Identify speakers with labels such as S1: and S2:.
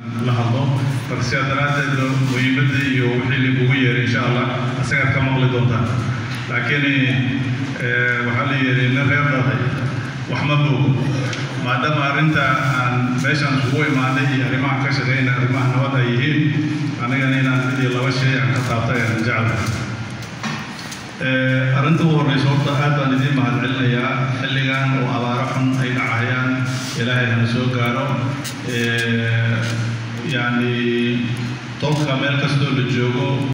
S1: la hadlo marka sidaa daraaddeed muhiimadda iyo wixii lagugu yeeray insha allah asagaad ka maqli doontaan laakiin waxaa la yidhi nin reer dhaday wax ma moogo maadaama arrinta aan meeshaan isugu imaanay iyo arrimahan ka shaqeyna arrimaha nabad ay yihiin anigana inaan mid iyo laba shay aan ka taabtay aan jecla arrinta ugu horreysa horta aad baan idiin mahadcelinayaa xilligan oo abaaro xun ay dhacayaan ilaahay hana soo gaaro yacni tolka meel kastoo la joogo